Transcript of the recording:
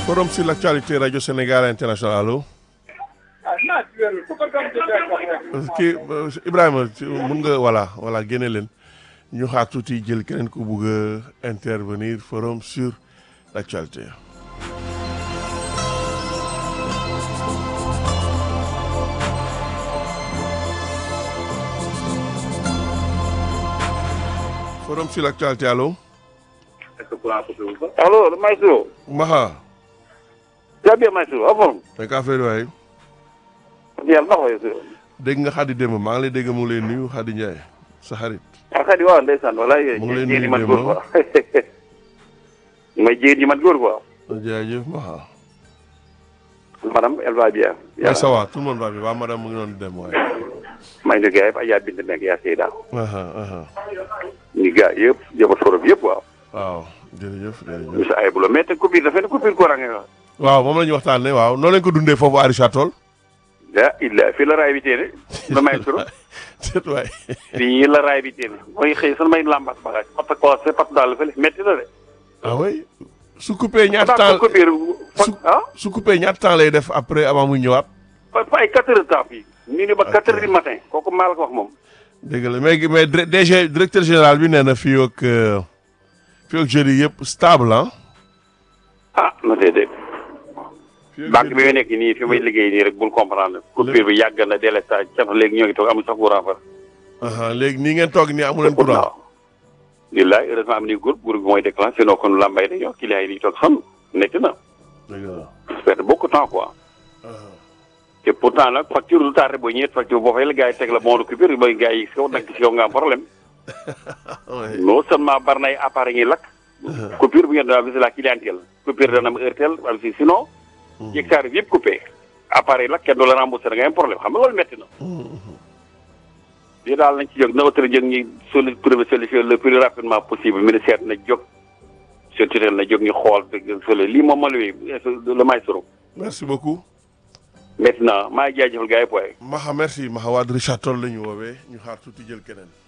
Forum sur l'actualité Radio Sénégal International allo. kii Ibrahima mun nga voilà voilà génne leen ñu xaar tuuti jël keneen ku bugg a intervenir forum sur l'actualité. forum sur l'actualité allo. allo Maestro. Maha. yaa bien Maestro en forme. naka affaire waay. yàlla na ko Maestro. dégg nga Xadi démb maa ngi lay dégg mu ngi lay nuyu Xadi Ndiaye sa xarit. ah xadi waaw ndeysaan walaay. mu ngi lay jéen yi nuyu mat démb. góor quoi. mooy jéen yi mat góor quoi. jaajëf Maha. madame elle va bien. waaye ça va tout le monde va bien waa madame mu ngi doon dem waaye. may nuyu gars yëpp ay yaa bind nekk yaa Seyda. aha aha ñu gars yëpp jabar forom yëpp waaw. waaw jërëjëf jërëjëf. monsieur Ayibula mais te coupure dafa ne coupure courant nga wax. waaw moom la ñu waxtaanee waaw noo leen ko dundee foofu Arisha Toll. ah illa fii la raay bi téene. la Maestro. seet waay. fii la raay bi téene. mooy xëy sunu may lambas bagage. pat corsé pat daal fële métti na de. ah oui su coupé ñaata daa temps ko coupure su ah. su coupé ñaata temps lay def après avant muy ñëwaat. fa fa ay quatre heures de temps fii. ñu ne ba Ok. quatre heures du matin. kooku maa la ko wax moom. dégg la mais mais dir- DG directeur général bi nee na fii ak euh, fii ak jeudi yëpp stable ah. ah na dee dégg. fii ak banque bi jeudi- nga nekk nii fi may liggéey nii rek bul comprendre. coupure bi yàgg na délestage ca léegi ñoo ngi toog amul sax courant fa. aha léegi nii ngeen toog nii amu leen courant. waaw. lillaay heureusement am nañu groupe groupe bi mooy déclenché sinon kon lambay dañoo client yi dañuy toog sonn nekk na. dégg la. perdre beaucoup de temps quoi. aha te pourtant nag facture lu tardé boo ñëwee facture boo fay la gars yi teg la bon de coupure ba gars yi si kaw nag si kaw nga am problème. ouais. non seulement bari na ay appareils yi lakk. coupure bu ngeen doon aviser la clientèle. coupure dana am heure tel wala si sinon. yegg saa yëpp coupé. appareil lakk kenn du la remboursé da ngay am problème xam nga loolu métti na. lii daal nañ ci jóg na autorité jóg ñi soli trouver solution le plus rapidement possible ministère na jóg surtout na jóg ñu xool dëgg soli lii moom ma luy le maestro merci beaucoup. maintenant maa ngi jaajëfal gars yi poye Maha merci Maha waa Richard Toll la ñu woowee ñu xaar tuuti jël keneen.